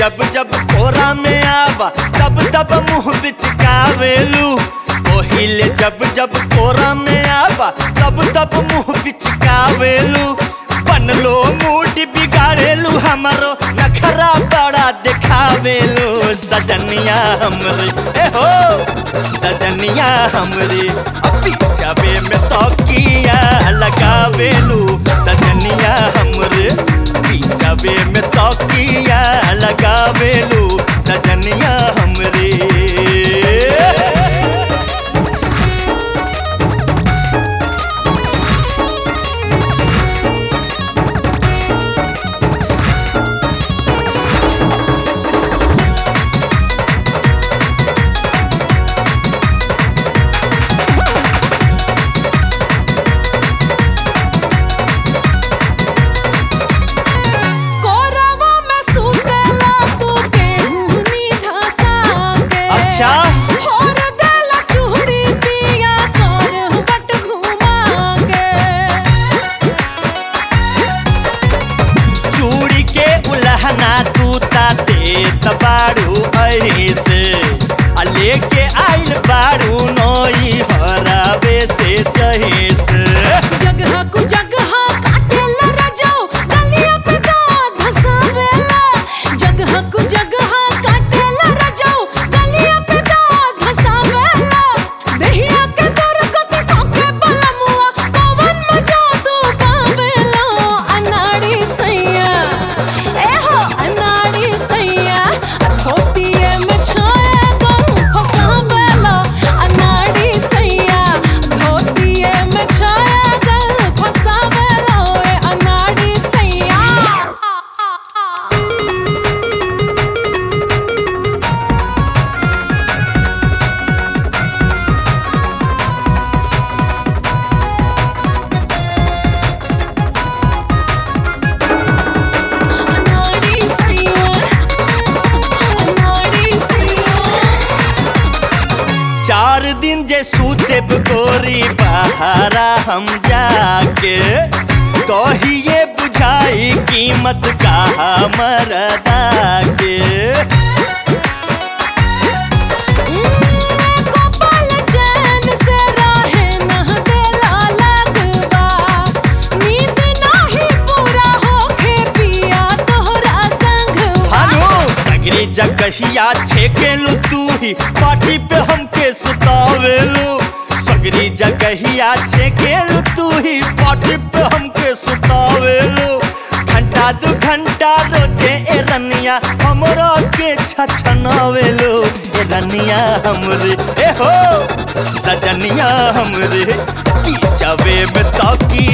जब जब कोरा में आवा तब तब मुंह बिचकावेलू ओहिले जब जब कोरा में आवा तब तब मुंह बिचकावेलू बनलो मूड बिगाड़ेलू हमारो नखरा बड़ा दिखावेलू सजनिया हमरे ए हो सजनिया हमरे अभी जावे में तौकिया लगावेलू सजनिया हमरे पीछावे में तौकिया लगावेलू सजनिया हमरे कोरवा में सुतेला तू केहूनी धसा के अच्छा। होर देला चूड़ी पिया कर बट घुमा के चूड़ी के उलहना तू ताते तबाड़ू ऐसे आ लेके आइल बाड़ू नई हराबे से जहेस जगह कु जगह काटेला रजो गलिया पे दांत धसावेला जगह कु जगह काटेला रजो गलिया पे दांत धसावेला देहिया के दर कते काके बलमुआ पवन मजा तू पावेला अनाड़ी सैया ए हो अनाड़ी सैया धोतिए में छाया गऊ फसावेला अनाड़ी सैया धोतिए में छाया गऊ फसावेला ए अनाड़ी सैया अनाड़ी सैया अनाड़ी सैया चार दिन जे सूते गोरी बहारा हम जाके कहिए बुझाई कीमत का मरदा के कपाल चैन से राहे नह देला लगवा नींद नाही पूरा होखे पिया तोहरा संगवा हालो सगरी जगहिया छेकेलू तू ही पार्टी पे हमके सुतावेलू सगरी जगहिया छेकेलू तू ही पार्टी पे हमके सुतावेलू घंटा दू घंटा रोजे ए रनिया हमरा के छछनावेलू ए रनिया हमरे ए हो सजनिया हमरे पीछावे में तौकी